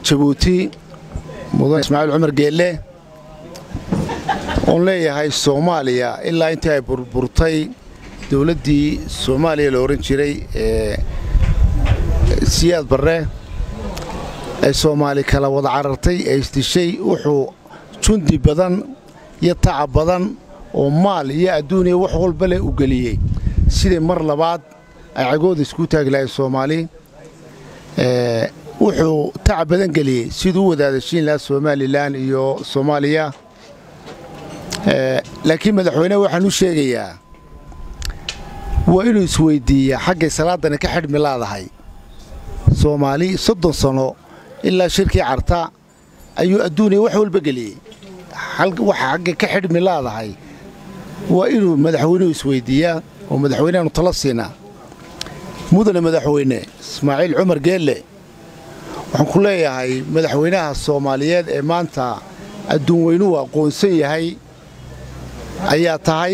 jabuuti mudan ismaaciil cumar geelle oon leeyahay soomaaliya ilaa intii ay burburtay dowladdii soomaaliya la odhan jiray ee siyaad barre ay soomaali kala wada carartay ee isdishay wuxuu jundi badan iyo tacab badan oo maal iyo adduuniya wax walba leh u geliyey sidai mar labaad ay cagooda isku taagi lahay soomaali wuxuu tacab badan geliyey siduu u wadaadashiin lahaa somalilan iyo soomaaliya laakiin madaxweyneha waxaan u sheegayaa waa inuu isweyddiiyaa xaggay salaadani ka xidhmi laadahay soomaali soddon sanno ilaa shirkii carta ayuu adduuniya wax walba geliyey waxa xaggay ka xidhmi laadahay waa inuu madaxweynuhu isweyddiiyaa oo madaxweynehaanu tala siinaa mudane madaxweyne ismaaciil cumar geelle waxaan ku leeyahay madaxweynaha soomaaliyeed ee maanta adduun weynuhu aqoonsan yahay ayaa tahay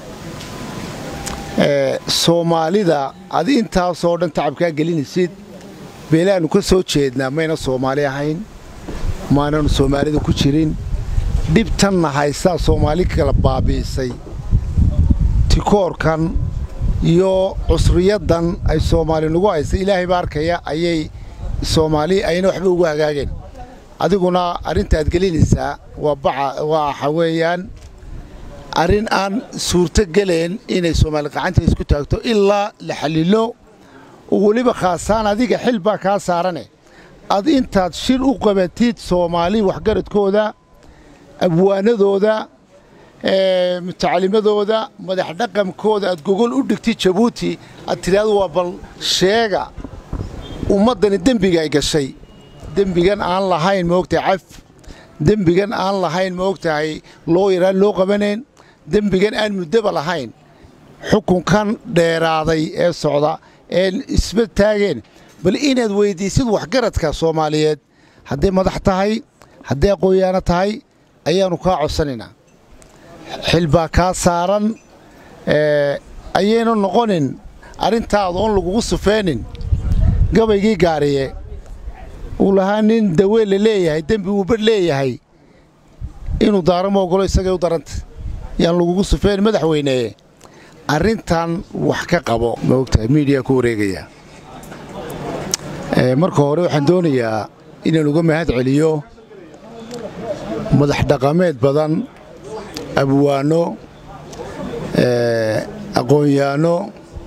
soomaalida ad intaasoo dhan tacabkaa gelinaysid beelaannu ka soo jeednaa mayna soomaali ahayn maananu soomaalida ku jirin dhibtanna haystaa soomaali kala baabi'isay tikoorkan iyo cusriyaddan ay soomaali nagu haysay ilaahay baa arkaya ayay soomaali ayna waxba ugu hagaageen adiguna arrintaad gelinaysaa waa baca waxa weeyaan arrin aan suurto geleen inay soomaali qacanta isku taagto ilaa la xallilo oo weliba khaasaan adiga xil baa kaa saarane ad intaad shir u qabatid soomaali waxgaradkooda abwaanadooda mutacalimadooda madax dhaqankooda aad gogol u dhigtid jabuuti aad tidhaahdo waa bal sheega ummaddani dembiga ay gashay dembigan aan lahayn maogtahay caf dembigan aan lahayn ma ogtahay loo yaraan loo qabanayn dembigan aan muddaba lahayn xukunkan dheeraaday ee socda ee isba taageen bal inaad weyddiisid waxgaradka soomaaliyeed hadday madax tahay hadday aqoonyaano tahay ayaannu kaa codsanaynaa xil baa kaa saaran ayaynu noqonin arrintaada oon lagugu sufeenin gabaygii gaariye uu lahaa nin daweel la leeyahay dembi uu badh leeyahay inuu daaro ma ogolo isagay u daranta yaan lagugu sufeen madaxweyneye arrintan wax ka qabo ma ogtahay miidiya ku wareegaya marka hore waxaan doonayaa inaan uga mahad celiyo madax dhaqameed badan abwaano aqoonyaano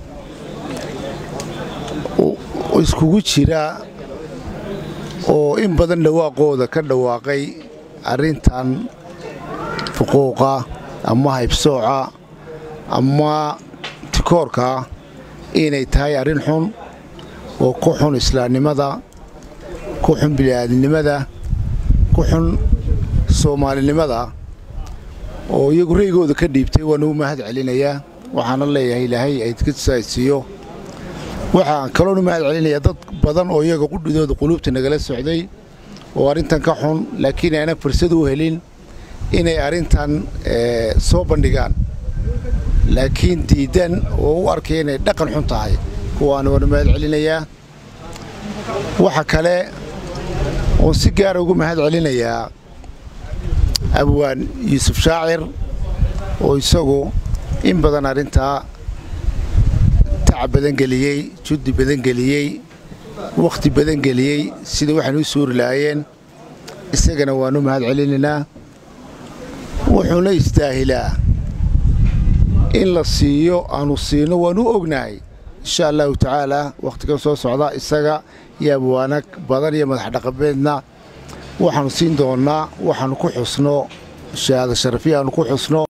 iskugu jira oo in badan dhawaaqooda ka dhawaaqay arrintan fuquuqa ama haybsooca ama tikoorka inay tahay arrin xun oo ku xun islaamnimada ku xun bini'aadinimada ku xun soomaalinimada oo iyagu raygooda ka dhiibtay waan ugu mahad celinayaa waxaana leeyahay ilaahay aydka saaysiiyo waxaan kaloonu mahad celinayaa dad badan oo iyaga qudhidooda quluubta nagala socday oo arrintan ka xun laakiin ayna fursad u helin inay arrintan soo bandhigaan laakiin diiddan oo u arkaya inay dhaqan xun tahay kuwaana waanu mahad celinayaa waxa kale oon si gaara ugu mahad celinayaa abwaan yuusuf shaacir oo isagu in badan arrintaa tacab badan geliyey juddi badan geliyey wakhti badan geliyey sida waxaan u suuri lahaayeen isagana waanu mahad celinaynaa wuxuuna istaahilaa in la siiyo aanu siino waanu ognahay insha allahu tacaalaa wakhtigan soo socda isaga iyo abwaana badan iyo madax dhaqameedna waxaannu siin doonnaa waxaannu ku xusno shahaado sharafiya aanu ku xusno